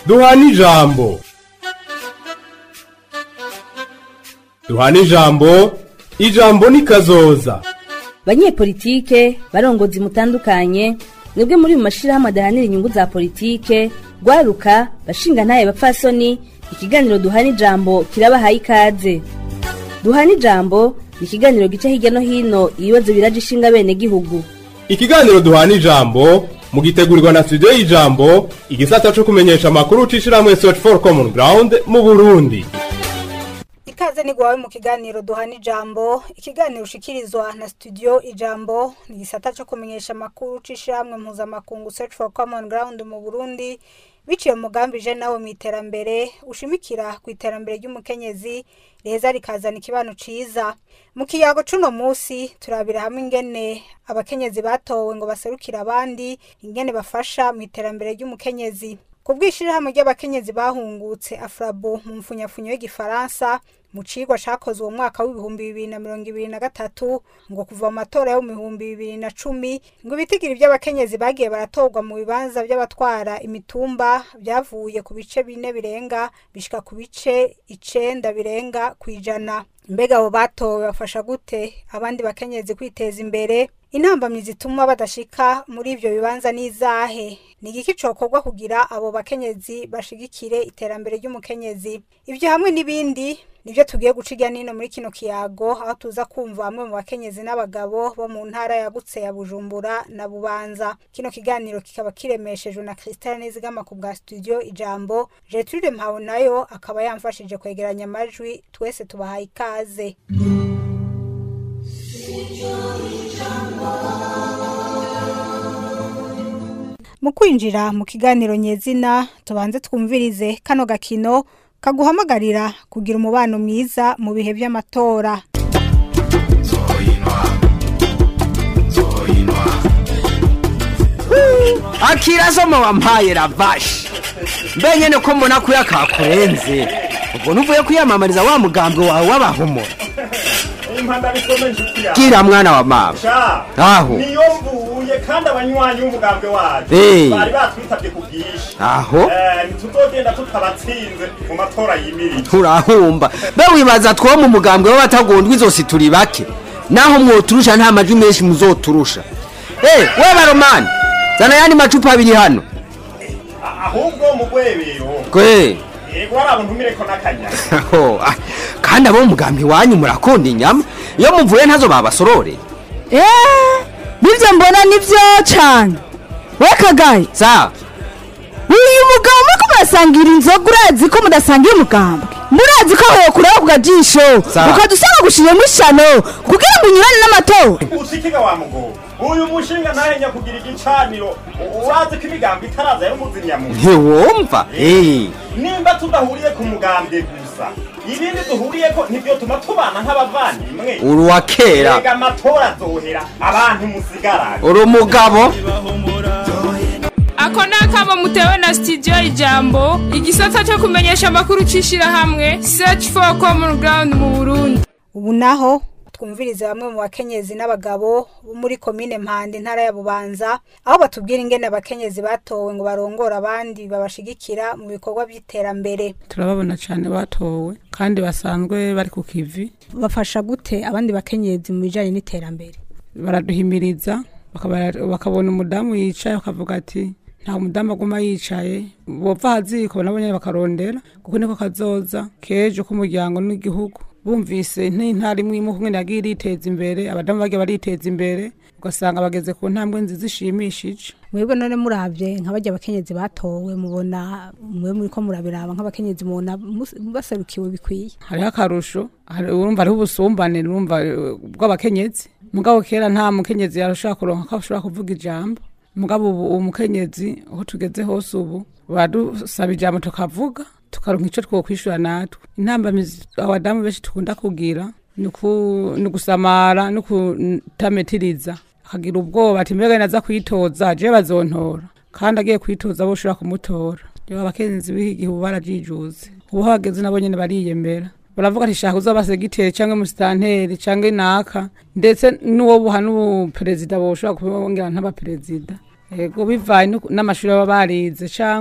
duhana ijambo duhana ijambo ijambo ni kazoza banyepolitike barongozi mutandukanye mwebwe muri mu mashirahamwe adahanira inyungu za politike rwaruka bashinga ntaye bapfasoni ikiganiro duhana ijambo kirabahaye ikaze duhana ijambo ni ikiganiro gica hirya no hino ibibazo biraje ishinga bene gihugu ikiganiro duhana ijambo mugitegurirwa na studio y'ijambo igisata co kumenyesha amakuru ucishirahamwe search for common ground mu burundi ikaze ni gwawe mu kiganiro duhana ijambo ikiganiro ushikirizwa na studio ijambo ni igisata cyo kumenyesha amakuru c'ishirahamwe mpuzamakungu search for common ground mu burundi biciye mu mugambi je nawe mu iterambere ushimikira ku iterambere ry'umukenyezi reza rikazana ikibano ciza mu kiyago cuno musi turabira hamwe ingene abakenyezi batowe ngo baserukire abandi ingene bafasha mu iterambere ry'umukenyezi ku bw'ishirahamwe ry'abakenyezi bahungutse afrabo mu mfunyafunyo y'igifaransa mu cigwa cakozwe mu mwaka w'ibihumbi bibiri na mirongo ibiri na gatatu ngo kuva mu matora yo mu bihumbi bibiri na cumi ngo ibitigiri vy'abakenyezi bagiye baratorwa mu bibanza vy'abatwara imitumba vyavuye ku bice bine birenga bishika ku bice icenda birenga kw'ijana mbega abo batowe bafasha gute abandi bakenyezi kwiteza imbere intambamyi zituma badashika muri ivyo bibanza n'izahe ni igiki cokorwa kugira abo bakenyezi bashigikire iterambere ry'umukenyezi ivyo hamwe n'ibindi nivyo tugiye guca irya nino muri kino kiyago aho tuza kumva bamwe mu bakenyezi n'abagabo bo mu ntara yagutse ya bujumbura na bubanza kino kiganiro kikaba kiremeshejwe na kristal nizigama ku bwa studio ijambo gertrude mpawe nayo akaba yamfashije kwegeranya amajwi twese tubahaye ikaze mu kwinjira mu kiganiro nyezina tubanze twumvirize kano gakino kaguhamagarira kugira umubano mwiza mu bihe by'amatora akira soma wampaye ravashi mbe nyene ko mbona kuya kakurenze ubwo nuvuye kwiyamamariza wa mugambwe wawe w'abahumura impanda bisome nshuti yawe kira mwana wa mama sha aho niyo mvuye kandi abanywanyi b'umugambwe wacu Eh. bari batwitabye ku bwinshi aho Eh, ntituzogenda tutabatsinze mu matora yimirije turahumba be wibaza two mu mugambwe w'abatagondwa izosi turi bake naho mwoturusha nta majwi menshi muzoturusha Eh, we baromani zana yandi macupa abiri hano A- ahubwo mu rwebero kwe yego hari abantu ntumireko n'akanyama Aho, ah, kandi abo mu mugambi wanyu murakunda inyama iyo muvuye ntazo babasorore eee nibyo mbona nibyo cyane we kagaye sa uyu mugabo muriko murasangira inzoga urazi ko mudasangira umugambwe murazi ko aho kureba ku gajisho Sawa. ukadusanga gushiriyemo ishano kugira ngo unyurane n'amatora usikiga wa mugobo uyu mushinga ntahenya kugira igicaniro U- urazi ko imigambi itaraza y'umuzimyamuntu ntiwumva Eh, nimba tudahuriye ku mugambwe gusa ibindi duhuriyeko nibyo tuma tubana nk'abavandimwe uri uwa kera Erega amatora azohera abantu musigarane uri umugabo ako ni akamo mutewe na studio ijambo igisata cyo kumenyesha amakuru c'ishirahamwe search for common ground mu burundi ubu naho twumvirize bamwe mu bakenyezi n'abagabo bo muri komine mpande intara ya bubanza aho batubwira ingene abakenyezi batowe ngo barongore abandi babashigikira mu bikorwa by'iterambere turababona cyane batowe kandi basanzwe bari ku kivi bafasha gute abandi bakenyezi mu bijanye n'iterambere baraduhimiriza bakaba- bakabona umudamu yicaye bakavuga ati nta mudamu aguma yicaye bopfa haziko nabo nyene bakarondera kuko niko kazoza kejo k'umuryango n'igihugu bumvise n'intara imwe imwe kumwe yagiye iriteza imbere abadamu bagiye bariteza imbere ugasanga bageze ku ntambwe nziza ishimishije mwebwe none muravye nka barya abakenyezi batowe mubona mwe muriko murabiraba nk'abakenyezi mubona mus- baserukiwe bikwiye hariho akarusho hari- urumva hariho ubusumbane urumva eh, bw'abakenyezi mugabo kera nta mukenyezi yarashobora kuronka ko ashobora kuvuga ijambo mugabo ubu umukenyezi aho tugeze hose ubu baradusaba ijambo tukavuga tukaronka ico twokwishura natwe intambamizi abadamu benshi tukunda kugira ni uku- ni ugusamara no kutametiriza akagira ubwoba ati mbega naza kwitoza je bazontora kandi agiye kwitoza bo ushobora kumutora rero abakenyezi b'iki gihe ubu barajijuze ubu hageze nabo nyene bariyemera baravuga ati shaka uzaba segiteri cyangwa umusitanteri cyangwa inaka ndetse n'uwo buha n'ubuperezida boshobora kubongera nk'abaperezida ego bivaye n'uku- n'amashuri baba barize cyangwa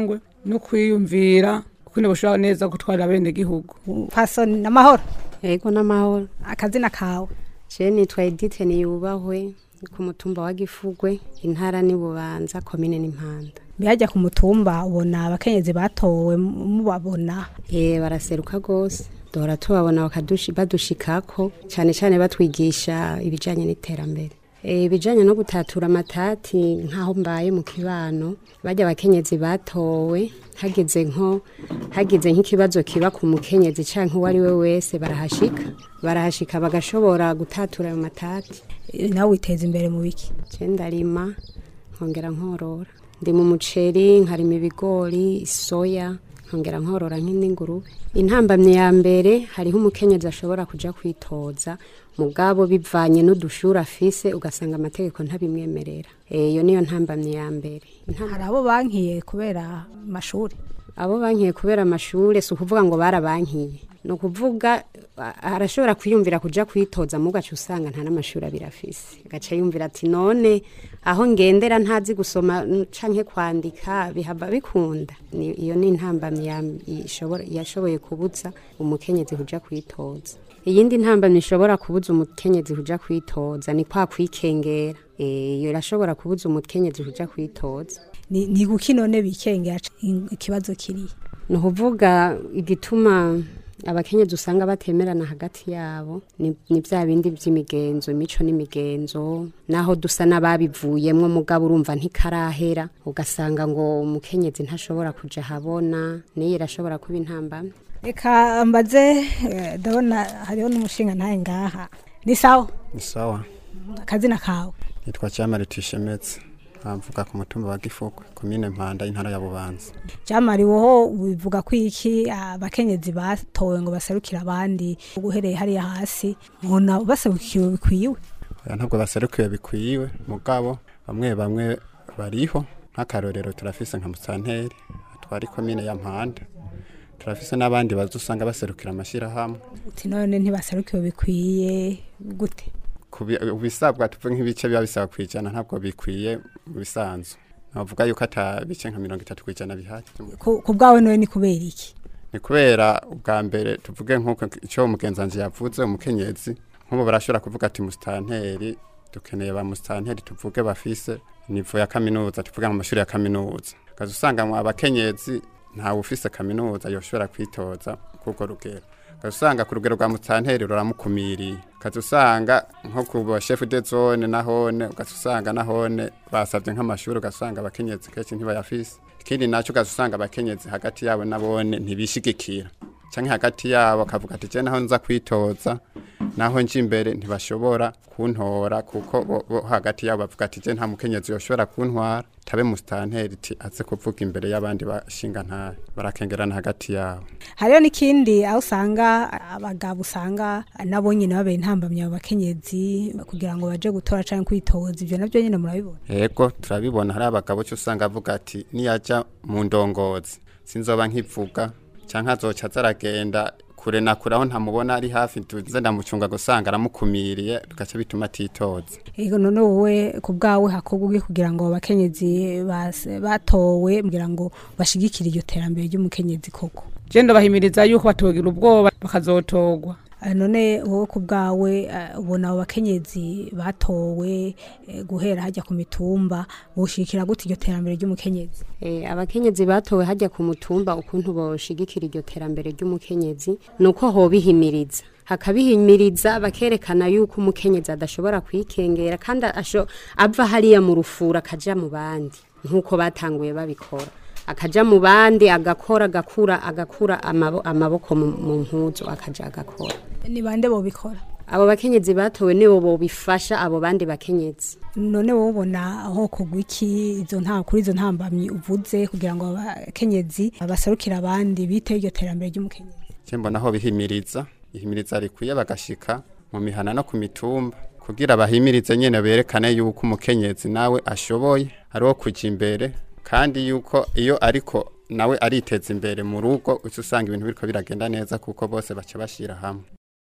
no kwiyumvira ukuntu bashobora neza gutwara bene gihugu pasoni n'amahoro Ego n'amahoro. akazina kawe Je nitwa Edith Niyubahwe ku mutumba wa Gifugwe intara ni Bubanza komine n'impanda. mbihajya ku mutumba ubona abakenyezi batowe mubabona Eh baraseruka gose. Dora tubabona bakadushi badushikako cyane cyane batwigisha ibijanye n'iterambere. Eh ibijanye no gutatura amatati nkaho mbaye mu kibano bajya abakenyezi batowe hageze nko hageze nk'ikibazo kiba ku mukenyezi canke uwo ari we wese barahashika barahashika bagashobora gutatura ayo matati Eh, nawe witeza imbere mu biki je ndarima nkongera nkorora ndi mu muceri nkarima ibigori soya nkongera nkorora nk'indi ngurube intambamye ya mbere hariho umukenyezi ashobora kuja kwitoza mugabo bivanye n'udushuri afise ugasanga amategeko ntabimwemerera Eh, iyo niyo ntambamye ya mbere Intambamye- hari abo bankiye kubera amashuri abo bankiye kubera amashure si ukuvuga ngo barabankiye ni ukuvuga a- arashobora kwiyumvira kuja kwitoza mu gace usanga nta n'amashuri abiri afise agaca yumvira ati none aho ngendera ntazi gusoma n- canke kwandika bihava bikunda Ni- iyo ni intambamyi ya- ishobora- yashoboye kubuza umukenyezi kuja kwitoza iyindi ntambamyi ishobora kubuza umukenyezi kuja kwitoza ni kwa kwikengera Eh, iyo irashobora kubuza umukenyezi kuja kwitoza ni ni guki none bikengera c- in- ikibazo kiri ni ukuvuga igituma abakenyezi usanga batemerana hagati yabo ni ni bya bindi by'imigenzo imico n'imigenzo naho dusa n'ababivuyemwo mugabo urumva ntikarahera ugasanga ngo umukenyezi ntashobora kuja habona niyo irashobora kuba intambamyi reka mbaze eh, ndabona hariho n'umushinga ntaye ngaha ni sawa ni sawa akazina kawe nitwa cyamare tuyishemetse nkamvuga ku mutumba wa gifugwe komine mpanda intara ya bubanza jamari woho bivuga ko iki abakenyezi batowe ngo baserukire abandi uhereye hariya hasi nkona baserukiwe bikwiwe oya ntabwo baserukiwe bikwiwe mugabo bamwe bamwe bariho nk'akarorero turafise nka musanteri atwara ikomine ya mpanda turafise n'abandi baza usanga baserukira amashyirahamwe uti none ntibaserukiwe bikwiye gute Kubi- ibisabwa tuvuge nk'ibice biba bisaba kwijana ntabwo bikwiye mu bisanzwe navuga yuko ata bice nka mirongo itatu kwijana bihari ku ku bwawe none ni kubera iki ni kubera ubwa mbere tuvuge nk'uko icyo umugenzanzi yavuze umukenyezi nk'ubu barashobora kuvuga ati musitanteri dukeneye ba musitanteri tuvuge bafise nivo ya kaminuza tuvuge mu mashuri ya kaminuza ukaza usanga mu abakenyezi ntawe ufise kaminuza yoshobora kwitoza kuko rugero ukaza usanga ku rugero rwa musitanteri ruramukumiriye ukaza usanga nko ku bashefu de zone nahone ukaza usanga nahone basabye nk'amashuri ugasanga abakenyezi kenshi ntibayafise ikindi nacyo ukaza usanga abakenyezi hagati yabo nabone ntibishigikira canke hagati yabo akavuga ati je naho nza kwitoza naho nje imbere ntibashobora kuntora kuko bo, bo hagati yabo bavuga ati je nta mukenyezi yoshobora kuntwara tabe musitanteri ti aze kuvuga imbere y'abandi bashinga ntahe barakengerana hagati yabo hariho n'ikindi aho usanga abagabo usanga nabo nyine babera intambamyi abo bakenyezi kugira ngo baje gutora cyangwa kwitoza ibyo nabyo nyine murabibona Ego turabibona hari abagabo cyo usanga avuga ati niyaja mu ndongozi sinzoba nkivuga canke azoca azaragenda kure na kure aho ntamubona ari hafi tuze ndamucunga gusanga aramukumiriye tugaca bituma atitoza Ego none wowe ku bwawe hakorwa ugi kugira ngo abakenyezi bas- batowe kugira ngo bashigikire iryo terambere ry'umukenyezi koko je ndabahimiriza yuko batogira ubwoba bakazotogwa Ah, none wowe ku bwawe ah, ubona abo bakenyezi batowe eh, guhera hajya ku mitumba boshigikira gute iryo terambere ry'umukenyezi Eh, abakenyezi batowe hajya ku mutumba ukuntu boshigikira iryo terambere ry'umukenyezi nuko hobihimiriza hakabihimiriza bakerekana yuko umukenyezi adashobora kwikengera kandi asho ava hariya mu rufura akaja mu bandi nk'uko batanguye babikora akaja mu bandi agakora agakura agakura amabo, amaboko mu mu mpuzu akaja agakora ni bande bobikora abo bakenyezi batowe nibo bobifasha abo bandi bakenyezi none wowe ubona aho kugwa iki izo nta kuri izo ntambamyi uvuze kugira ngo abakenyezi baserukire abandi bite iryo terambere ry'umukenyezi je mbona aho bihimiriza ihimiriza rikwiye bagashika mu mihana no ku mitumba kugira bahimirize nyene berekane yuko umukenyezi nawe ashoboye ari wo kuja imbere kandi yuko iyo ariko nawe ariteza imbere mu rugo uca usanga ibintu biriko biragenda neza kuko bose baca bashira hamwe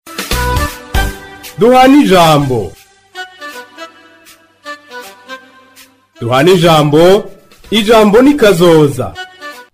duhana ijambo duhana ijambo ijambo ni kazoza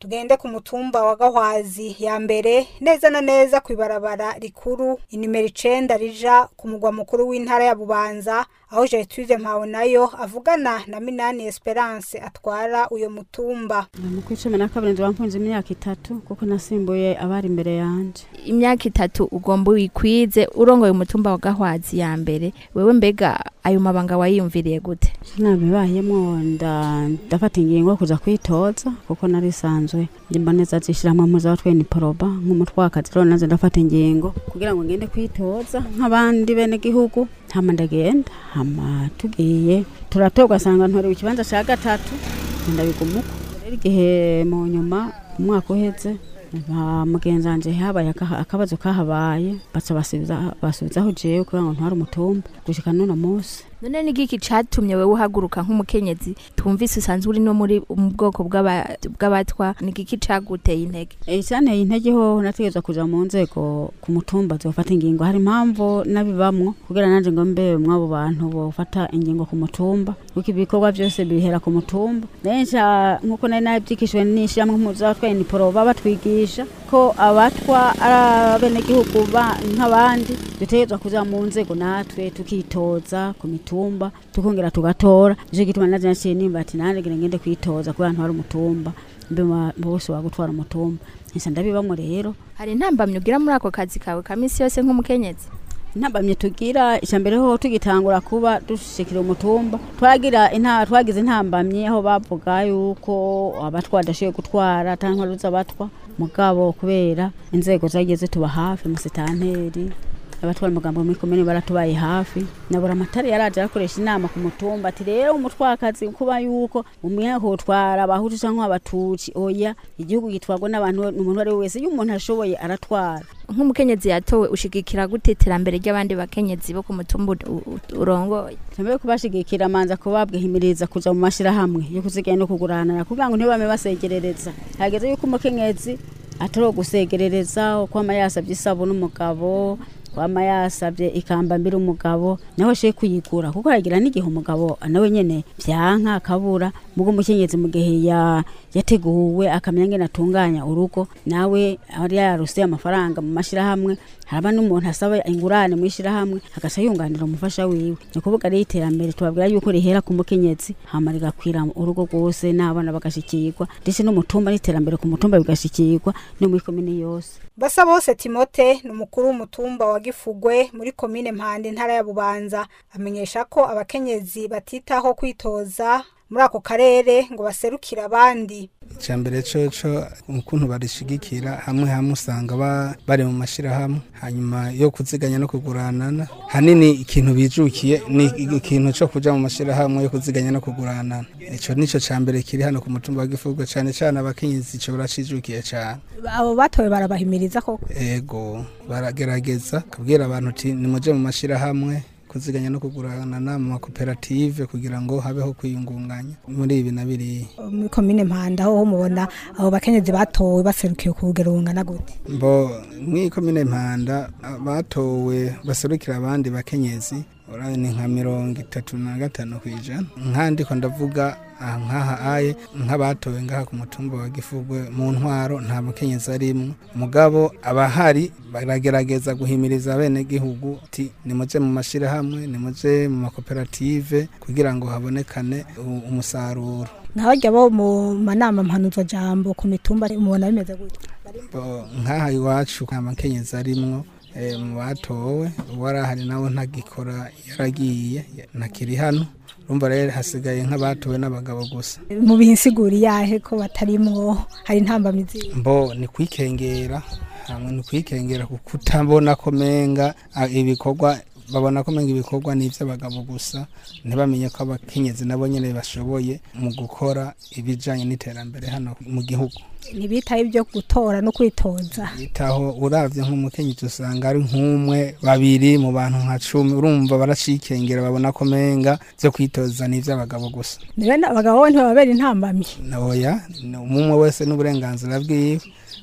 tugende ku mutumba wa gahwazi ya mbere neza na neza ku ibarabara rikuru inimero icenda rija ku mugwa mukuru w'intara ya bubanza aho gertrude mpawe nayo avugana na minani esperance atwara uyo mutumba mu kwa cumi na kabiri nzi wampunze imyaka itatu kuko nasimbuye abari imbere yanje imyaka itatu ugomba wikwize urongoye umutumba wa gahwazi ya mbere wewe mbega ayo mabanga wayiyumviriye gute nabibayemo nda ndafata ingingo yo kuza kwitoza kuko narisanzwe ndimboneza zishiramwe muza watweni poroba nk'umutwakazi rero naze ndafata ingingo kugira ngo ngende kwitoza nk'abandi bene gihugu hama ndagenda hama tugiye turatorwa asanga ntorewe ikibanza ca gatatu ndabigumuko rero igihe mu nyuma umwaka uheze ba mugenzi wanje habaye aka- akabazo kahabaye baca basubiza basubizaho jewe kugira ngo ntware umutumba gushika n'uno munsi none ni giki catumye wewe uhaguruka nk'umukenyezi twumvise usanzwe uri no muri mu bwoko bw'aba- bw'abatwa ni giki caguteye intege icyanteye intege ho nategereza kuja mu nzego ku mutumba zofata ingingo hari impamvu nabibamwo kugira nanje ngo mbe mw'abo bantu bofata ingingo ku mutumba kuko ibikorwa byose bihera ku mutumba nenca nk'uko nari nabyigishijwe n'ishyirahamwe mpuzatwaye ni poroba batwigisha ko abatwa ari abenegihugu ba- nk'abandi dutegerezwa kuja mu nzego natwe tukitoza ku mitumba tukongera tugatora nicyo gituma naje naciye nimba ati nanjye ngira ngende kwitoza kubera ntwara umutumba mbe ma- bose wagutwara umutumba nsa ndabibamwo rero hari intambamyi ugira muri ako kazi kawe ka misi yose nk'umukenyezi intambamye tugira icya mbere ho tugitangura kuba dushikira umutumba twagira inta twagize intambamye aho bavuga yuko abatwa badashoboye gutwara cyangwa ruza abatwa mugabo kubera inzego zagiye zituba hafi musitanteri abatwara umugambo muri komine baratubaye hafi nabura amatara yaraje arakoresha inama ku mutumba ati rero umutwakazi kuba yuko umwe hotwara abahutu cyangwa abatutsi oya igihugu gitwarwa n'abantu umuntu uwo ari we wese iyo umuntu ashoboye aratwara nk'umukenyezi yatowe ushigikira gute iterambere ry'abandi bakenyezi bo ku mutumba u- u- urongoye mbere kubashigikira manza kubabwihimiriza kuja mu mashirahamwe yo kuziganya no kuguranana kugira ngo ntibame basegerereza hageze yuko umukenyezi atari gusegerereza kwama yasabye isabo n'umugabo kwama yasabye ikamba mbere umugabo naho she kuyigura kuko aragira n'igihe umugabo nawe nyene vyanka akabura mugo umukenyezi mu gihe ya yateguwe akamenya ngene atunganya urugo nawe ari yarose amafaranga mu mashirahamwe haraba n'umuntu asaba ingurane mu ishirahamwe agaca yunganira umufasha wiwe ni ukuvuga rero iterambere tubabwira yuko rihera ku mukenyezi hama rigakwira urugo rwose n'abana bagashikirwa ndetse n'umutumba n'iterambere ku mutumba bigashikirwa no muri komine yose basa bose timote ni umukuru w'umutumba wa gifugwe muri komine mpande intara ya bubanza amenyesha ko abakenyezi batitaho kwitoza muri ako karere ngo baserukire abandi icambere coco ukuntu barishigikira hamwe hamwe usanga ba- bari mu mashirahamwe hanyuma yo kuziganya no kuguranana hanini ikintu bijukiye ni ikintu co kuja mu mashirahamwe yo kuziganya no kuguranana ico nico cambere kiri hano ku mutumba wa gifugwe cane cane abakenyezi ico baracijukiye cane abo batowe barabahimiriza koko ego baragerageza kubwira abantu uti nimuje mu mashirahamwe kuziganya no kuguranana mu makoperative kugira ngo habeho kwiyungunganya muri ibi na biriya muri komine mpanda aho mubona abo bakenyezi batowe baserukiye ku rugero rungana gute mbo mw'iyi komine mpanda batowe baserukira abandi bakenyezi urabona ni nka mirongo itatu na gatanu ku ijana nkandiko ndavuga aha nk'aha aye nk'abatowe ngaha ku mutumba wa gifugwe mu ntwaro nta mukenyezi arimwo mugabo abahari baragerageza guhimiriza bene gihugu ati nimuje mu mashirahamwe nimuje mu makoperative kugira ngo habonekane u- umusaruro nabajya bo mu manama mpanuzo jambo ku mitumba mubona bimeze gute Bo, nk'aha iwacu nta makenyezi arimwo eh, mu batowe uwari ahari nawe ntagikora yaragiye ntakiri hano urumva rero hasigaye nk'abatowe n'abagabo gusa mu bihinsiguri yahe ko batarimwo hari intambamizi mbo ni kwikengera hamwe ni kwikengera kuko utabona ko menga ah, ibikorwa babona ko menga ibikorwa ni iby'abagabo gusa ntibamenye ko abakenyezi nabo nyine bashoboye mu gukora ibijyanye n'iterambere hano mu gihugu ntibitaye ibyo gutora no kwitoza bitaho uravye nk'umukenyezi usanga ari nk'umwe babiri mu bantu nka cumi urumva baracikengera babona ko menga vyo kwitoza ni ivy'abagabo gusa nibe abagabo bo ntibababera intambamyi oya ni umwe wese n'uburenganzira bwiwe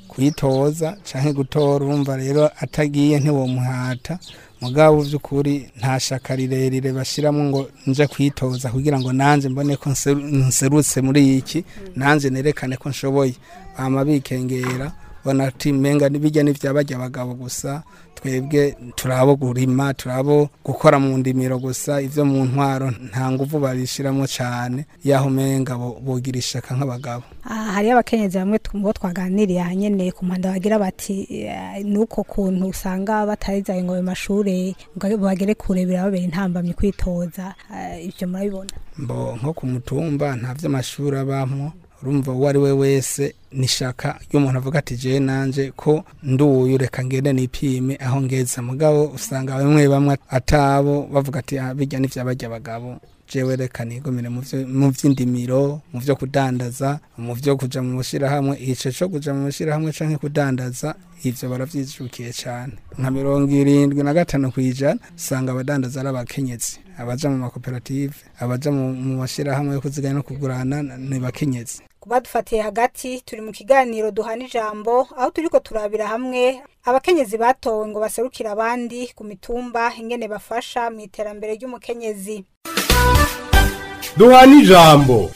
kwitoza canke gutora urumva rero atagiye ntiwomuhata mugabo vy'ukuri nta shaka rirerire bashiramwo ngo nje kwitoza kugira ngo nanje mbone ko nseru- nserutse muri iki nanje nerekane ko nshoboye bama bikengera bona ati menga bijya n'ivyabajya abagabo gusa twebwe turabo gurima turabo gukora mu ndimiro gusa ivyo mu ntwaro nta nguvu babishiramo cane yaho menga bo- bogira ishaka nk'abagabo Ah, hariyo abakenyezi bamwe twumva twaganiriye ahanyene ku mpanda bagira bati eh, nuko kuntu usanga batarizaye ngo ayo mashure ngo bagere kure birababera intambamyi kwitoza Ah, ivyo murabibona mbo nko ku mutumba nta vy'amashuri abamwo urumva uwo ari we wese nishaka iyo umuntu avuga ati je nanje ko nduyu reka ngende nipime aho ngeze mugabo usanga bamwe bamwe atabo bavuga ati "Ah, bijya n'ivyabajya abagabo jewe reka nigomere mu vyo- mu vy'indimiro mu vyo kudandaza mu vyo kuja mu mashirahamwe ico co kuja mu mashirahamwe canke kudandaza ivyo baravyijukiye cane nka mirongo irindwi na gatanu kw'ijana usanga abadandaza ari abakenyezi abaja mu makoperative abaja mu mu mashirahamwe yo kuziganya no kugurana ni bakenyezi kubadufatiye hagati turi mu kiganiro duhana ijambo aho turiko turabira hamwe abakenyezi batowe ngo baserukire abandi ku mitumba ingene bafasha mu iterambere ry'umukenyezi duhana ijambo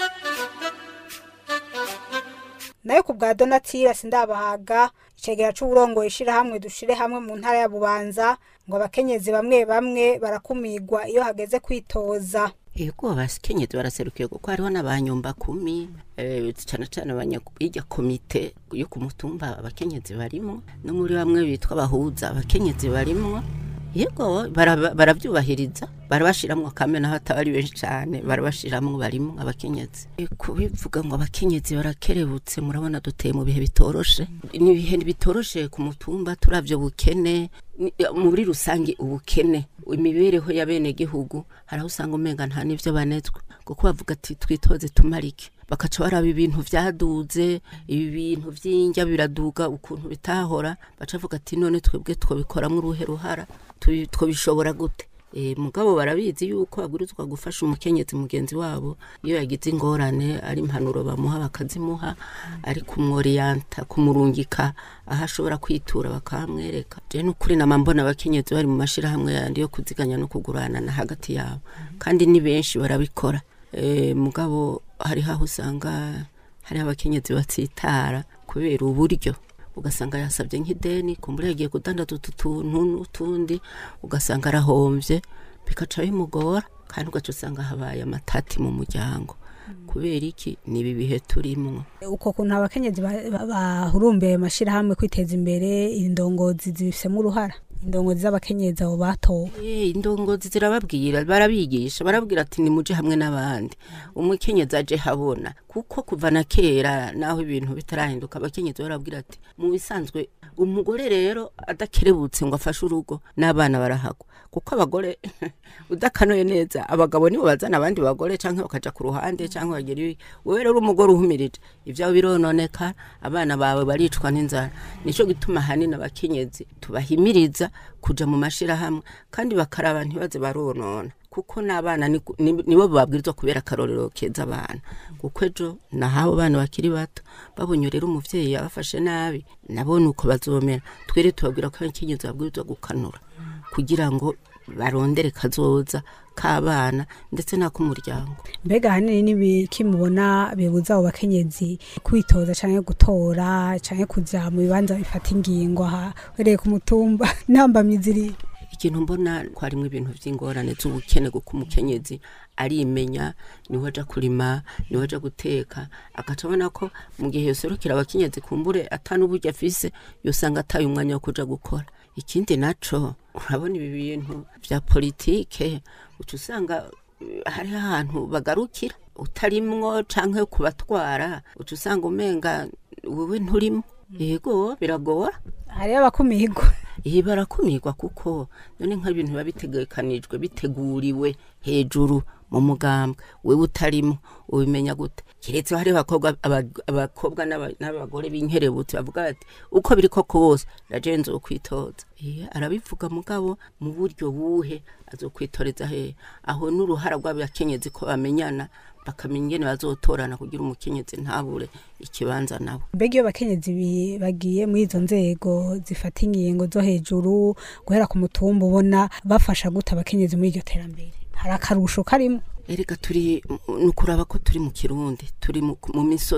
nayo ku bwa donatira sindabahaga icegera c'uburongoye ishirahamwe dushire hamwe mu ntara ya bubanza ngo abakenyezi bamwe bamwe barakumigwa iyo hageze kwitoza yego abakenyezi baraserukiye kuko hariho n'abanyumba kumi eh, cane cane abanyirya komite yo ku mutumba abakenyezi barimwo no muri bamwe bitwa abahuza abakenyezi barimwo yego baraba- baravyubahiriza barabashiramwo kame naho ataba ari benshi cane barabashiramwo barimwo abakenyezi Eh, kubivuga ngo abakenyezi barakerebutse murabona duteye mu bihe bitoroshe ni ibihe bitoroshe ku mutumba turavyo bukene ni- muri rusange ubukene imibereho ya bene gihugu hari aho usanga umenga nta n'ivyo banezwa kuko bavuga ati twitoze tumarike bakaca baraba ibintu vyaduze ibi bintu vy'indya biraduga ukuntu bitahora baca bavuga ati none twebwe twobikoramwo uruhe ruhara tubi- twobishobora gute E, mugabo barabizi yuko agurizwa gufasha umukenyezi mugenzi wabo iyo yagize ingorane ari impanuro bamuha bakazimuha ari kumworiyanta kumurungika aho ashobora kwitura bakamwereka je nukuri nama mbona abakenyezi bari mu mashirahamwe yandi yo kuziganya no kuguranana hagati yabo kandi ni benshi barabikora e, mugabo hariho aho usanga hari abakenyezi batsitara kubera uburyo ugasanga yasabye nk'ideni kumbura yagiye kudandaza utu tuntu n'utundi ugasanga arahombye bikaca bimugora kandi ugaca usanga habaye amatati mu muryango kubera iki ni ibi bihe turimwo uko kuntu abakenyezi ba- ba- bahurumbeye amashirahamwe kwiteza imbere indongozi zibifisemo uruhara indongozi z'abakenyezi abo batowe Eh, indongozi zirababwira barabigisha barabwira ati nimuje hamwe n'abandi umukenyezi aje habona kuko kuva na kera naho ibintu bitarahinduka abakenyezi barabwira ati mu bisanzwe umugore rero adakerebutse ngo afashe urugo n'abana barahagwa kuko abagore udakanoye neza abagabo nibo bazana abandi bagore canke bakaja ku ruhande canke bagira ibi wewe rero umugore uhumirije ivyawe birononeka abana bawe baricwa n'inzara nico gituma hanini abakenyezi tubahimiriza kuja mu mashirahamwe kandi bakaraba ntibaze baronona kuko n'abana ni- ni- nibo babwirizwa kubera akarorero keza abana kuko ejo nahabo bana bakiri bato babonye rero umuvyeyi yabafashe nabi nabo nuko bazomera twere tubabwira ko abakenyezi babwirizwa gukanura kugira ngo barondere kazoza k'abana ndetse n'ak'umuryango mbega ahanini n'ibiki mubona bibuza abo bakenyezi kwitoza canke gutora canke kuja mu bibanza bifata ingingo aha uhereye ku mutumba ntambamyi ziri ikintu mbona ko harimwo ibintu vy'ingorane z'ubukene kuko umukenyezi arimenya niwe aja kurima niwe aja guteka agaca abona ko mu gihe yoserukira abakenyezi kumbure atanuburyo afise yosanga ataye umwanya wo kuja gukora ikindi naco urabona ibi bintu vya politike uca usanga eh, hariho ahantu bagarukira utarimwo canke kubatwara uca usanga umenga wewe nturimwo yego biragora hariyo abakumigwa iyi barakumirwa kuko none nk'ibintu biba bitegekanijwe biteguriwe hejuru mu mugambwe wewe utarimo ubimenya gute keretse hari abakobwa aba- abakobwa n'aba- n'abagore b'inkerebutsi bavuga bati uko biri koko bose raje nzokwitoza Eh, arabivuga mugabo mu buryo buhe azokwitoreza he aho n'uruhara rw'abakenyezi ko bamenyana bakamenya ingene bazotorana kugira umukenyezi ntabure ikibanza nabo mbega iyo abakenyezi bi- bagiye muri izo nzego zifata ingingo zo hejuru guhera ku mutumba ubona bafasha gute abakenyezi muri iryo terambere hari akarusho karimo erega turi ni ukuraba ko turi mu kirundi turi mu mu misozi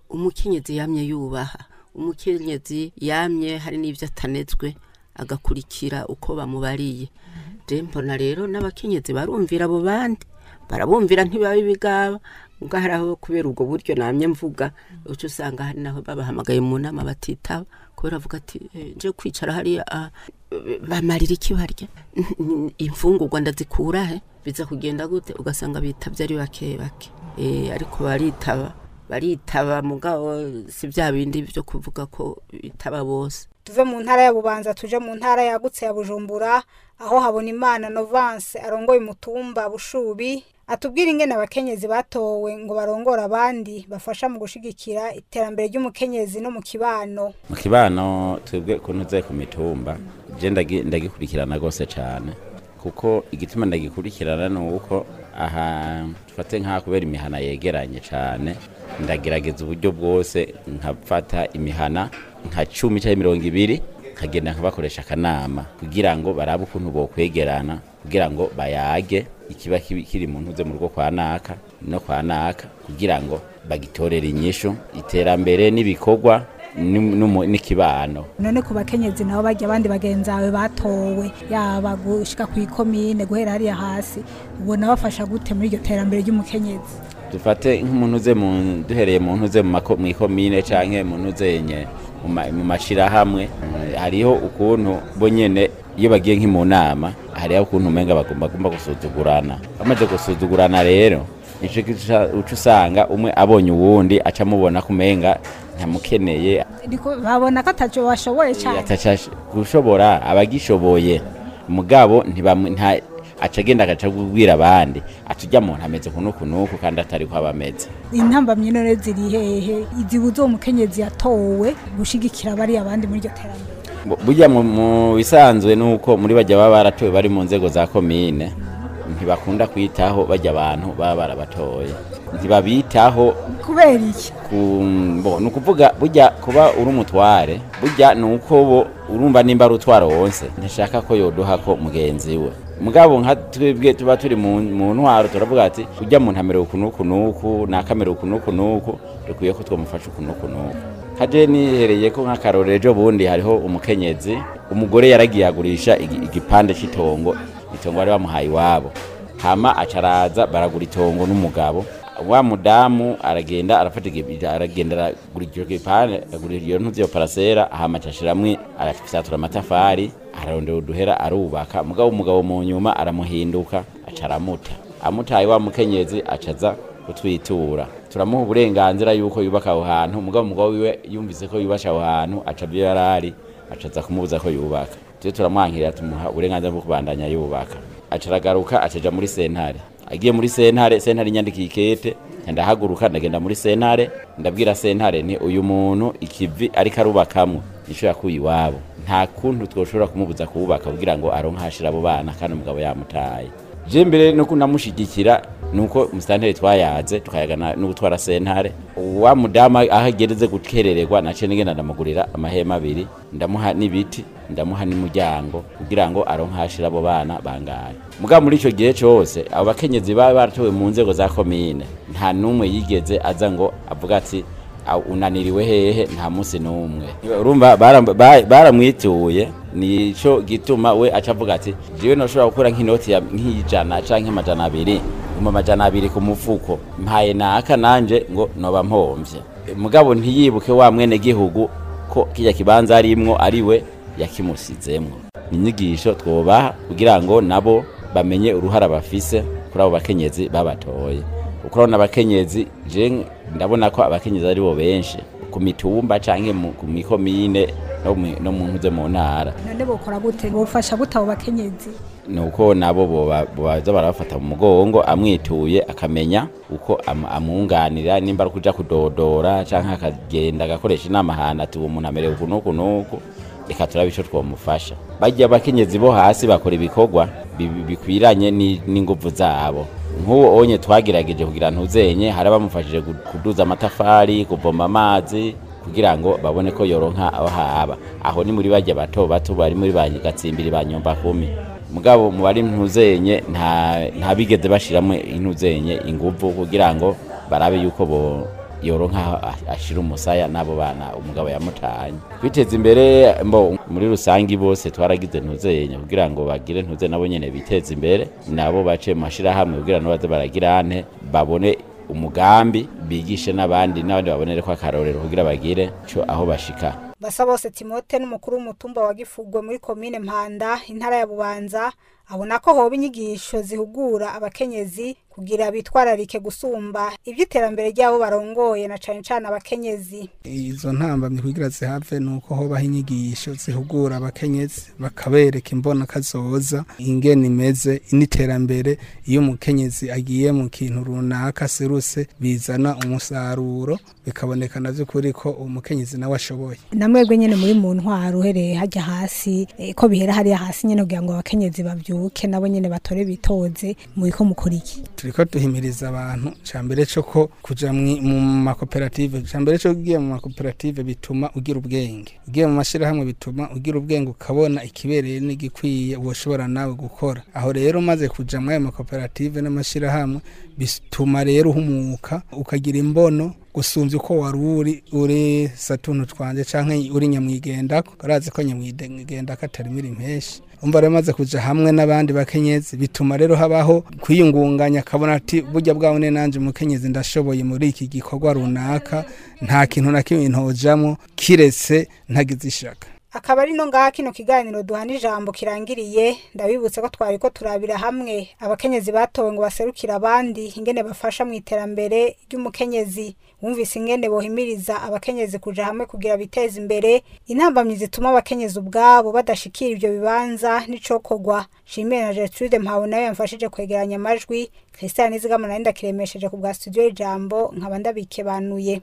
umukenyezi yamye yubaha umukenyezi yamye hari n'ibyo atanezwe agakurikira uko bamubariye je mbona rero n'abakenyezi barumvira abo bandi barabumvira ntibabe ibigaba ubwo hari aho kubera ubwo buryo namye mvuga uca usanga hari naho babahamagaye mu nama batitaba kubera avuga ati "Eh, nje kwicara hariya ah, bamarira iki barya imfungurwa ndazikura he biza kugenda gute ugasanga bitabye ari bake bake Eh, ariko baritaba baritaba mugabo si bya bindi byo kuvuga ko bitaba bose tuve mu ntara ya bubanza tuje mu ntara yagutse ya bujumbura aho habona imana novance arongoye umutumba bushubi atubwira ingene abakenyezi batowe ngo barongore abandi bafasha mu gushigikira iterambere ry'umukenyezi no mu kibano mu kibano twebwe ukuntu uze ku mitumba je ndagi- ndagikurikirana rwose cyane kuko igituma ndagikurikirana ni uko aha dufate nk'aha kubera imihana yegeranye cyane ndagerageza uburyo bwose nkafata imihana nka cumi cyangwa mirongo ibiri nkagenda nkabakoresha akanama kugira ngo barabe ukuntu bokwegerana kugira ngo bayage ikiba kibi- kiri mu ntuze mu rugo kwa naka no kwa naka kugira ngo bagitorere inyishu iterambere n'ibikorwa n'um- n'umu- n'ikibano none ku bakenyezi nabo bajya abandi bagenzi bawe batowe yaba gushika ku ikomine guhera hariya hasi ubona bafasha gute muri iryo terambere ry'umukenyezi dufate nk'umuntu uze mu duhereye mu ntuze mu mako- mu ikomine canke mu ntuzenye mu ma- mu mashirahamwe eh, hariho ukuntu bo nyene iyo bagiye nki mu nama hariho ukuntu umenga bagomba bagomba gusuzugurana bamaze gusuzugurana rero nico gica- uca usanga umwe abonye uwundi aca amubona ko umenga ntamukeneye Ariko babona ko ataco bashoboye cyane ataca gushobora abagishoboye mugabo ntibamwe nta aca agenda agaca kubwira abandi atujya mu ameze kunuku nuku kandi atari ko aba ameze intambamyi none ziri hehe izibuza uwo mukenyezi yatowe gushigikira bariya abandi muri iryo terambere Bu- burya mu- mu bisanzwe nuko muri bajya baba baratowe bari mu nzego za komine ntibakunda kwitaho bajya abantu baba barabatoye ntibabitaho kubera iki ku bo ni ukuvuga burya kuba uri umutware burya ni uko bo urumva nimba ari utwara wonse ntashaka ko yoduha ko mugenzi we mugabo nka twebwe tuba turi mu mu ntwaro turavuga ati ujya mu ntamero uku n'uku n'uku nakamero uku n'uku n'uku dukwiye ko twamufasha uku n'uku n'uku haje nihereye ko nk'akarorero ejo bundi hariho umukenyezi umugore yaragiye agurisha igi- igipande cy'itongo itongo bari bamuhaye iwabo hama acaraza baragura itongo n'umugabo wa mudamu aragenda arafata igi- aragenda aragura icyo gipande agura iyo ntuzi iyo parasera hama acashiramwe arafisatura amatafari ararondera uduhera arubaka mugabo umugabo mu nyuma aramuhinduka aca aramuta amutaye wa mukenyezi acaza kutwitura turamuha uburenganzira yuko yubaka aho hantu mugabo umugabo wiwe yumvise ko yubasha aho hantu aca ibyo yarari acaza kumubuza ko yubaka tujye turamwankirira tumuha uburenganzira bwo kubandanya yubaka aca aragaruka acaja muri sentare agiye muri sentare sentare inyandikiye ikete ndahaguruka ndagenda muri sentare ndabwira sentare ni uyu muntu ikivi ariko arubakamwo nico yakuye iwabo nta kuntu twoshobora kumubuza kuwubaka kugira ngo aronke ahashira abo bana kandi umugabo yamutaye je mbere no kunamushigikira nuko musitanteri twayaze tukayagana no gutwara sentare wa mudama aho agereze gukerererwa nace nigenda ndamugurira amahema abiri ndamuha n'ibiti ndamuha n'umuryango kugira ngo aronke ahashira abo bana bangaye mugabo muri ico gihe cose abo bakenyezi baba baratowe mu nzego za komine nta n'umwe yigeze aza ngo avuga ati "Au, unaniriwe hehe nta munsi n'umwe urumva baram- ba- baramwituye nico gituma we aca avuga ati jewe noshobora gukora nk'inoti ya nk'ijana canke amajana abiri mu amajana abiri ku mufuko mpaye naka nanje ngo noba mpomvye mugabo ntiyibuke wa mwene gihugu ko kirya kibanza arimwo ari we yakimusizemwo ni inyigisho twobaha kugira ngo nabo bamenye uruhara bafise kuri abo bakenyezi babatoye kuko urabona abakenyezi je ndabona ko abakenyezi ari bo benshi ku mitumba canke mu- ku mikomine no mu- no mu ntuze mu ntara none bokora gute bofasha gute abo bakenyezi nuko nabo boba- baza barabafata mu mugongo amwituye akamenya uko am- amwunganira nimba ari kuja kudodora canke akagenda agakoresha inama ahantu ati uwo muntu amerewe uku n'uku n'uku reka turabe ico twomufasha barya abakenyezi bo hasi bakora ibikorwa bi- bi- bikwiranye ni- n'inguvu zabo nk'uwo onye twagerageje kugira ntuzenye hari abamufashije gu- kuduza amatafari kuvoma amazi kugira ngo babone ko yoronka aho haba aho ni muri bajya bato bato bari muri ba gatsimbiri ba nyumba kumi mugabo mu bari ntuzenye nta nta bigeze bashiramo intuzenye inguvu kugira ngo barabe yuko bo yoronka aho a- ashira umusaya n'abo bana umugabo yamutanye kwiteza imbere mbo muri rusangi bose twaragize ntuzenya kugira ngo bagire ntuze nabo nyene biteze imbere nabo bace mu mashirahamwe kugira ngo baze baragira ante babone umugambi bigishe n'abandi n'abandi babonere ko akarorero kugira bagire co aho bashika basa bose timote n'umukuru w'umutumba wa gifugwe muri komine mpanda intara ya bubanza abona ko hoba inyigisho zihugura abakenyezi kugira bitwararike gusumba iby'iterambere ry'abo barongoye na cane cane abakenyezi izo ntambamyi kugira zihave ni uko hobaho inyigisho zihugura abakenyezi bakabereka imbona kazoza ingene imeze n'iterambere iyo umukenyezi agiye mu kintu runaka seruse bizana umusaruro bikaboneka na by'ukuri ko umukenyezi nawe ashoboye namwebwe nyene muri mu ntwaro uhereye hajya hasi eh, ko bihera hariya hasi nyene kugira ngo abakenyezi bavyuke nabo nyene batore bitoze muriko mukora iki turiko duhimiriza abantu cambere co ko kuja mwi- mu makoperative cambere co ugiye mu makoperative bituma ugira ubwenge ugiye mu mashirahamwe bituma ugira ubwenge ukabona ikibereye n'igikwiye woshobora nawe gukora aho rero umaze kuja muri ayo makoperative n'amashirahamwe bituma rero uhumuka ukagira imbono gusumvya uko wari uri uri satuntu twanje canke uri nyamwigendako urazi ko nyamwigendako atari miri impeshi umva rero maze kuja hamwe n'abandi bakenyezi bituma rero habaho kwiyungunganya akabona ati burya bwabone nanje umukenyezi ndashoboye muri iki gikorwa runaka nta kintu na kimwe ntojamwo kiretse ntagize ishaka akaba ari no ngaha kino kiganiro duhana ijambo kirangiriye ndabibutse ko twari ko turabira hamwe abakenyezi batowe ngo baserukire abandi ingene bafasha mu iterambere ry'umukenyezi wumvise ingene bohimiriza abakenyezi kuja hamwe kugira biteze imbere intambamyi zituma abakenyezi ubwabo badashikira ivyo bibanza n'icokorwa shimire na gertrude mpawe nawe yamfashije kwegeranya amajwi christian nizigama nari ndakiremesheje ku bwa studio y'ijambo nkaba ndabikebanuye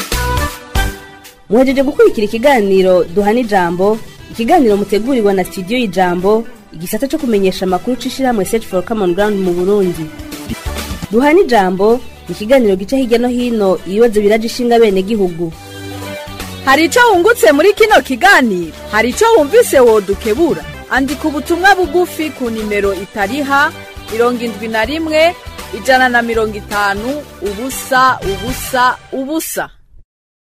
muhejeje gukurikira ikiganiro duhana ijambo ikiganiro mutegurirwa na studio y'ijambo igisata cyo kumenyesha amakuru c'ishirahamwe search for common ground mu burundi duhana ijambo ni ikiganiro gica hirya no hino ibibazo biraje ishinga bene gihugu hari icyo wungutse muri kino kiganiro hari icyo wumvise wodukebura andika ubutumwa bugufi ku nimero itariha mirongo indwi na rimwe ijana na mirongo itanu ubusa ubusa ubusa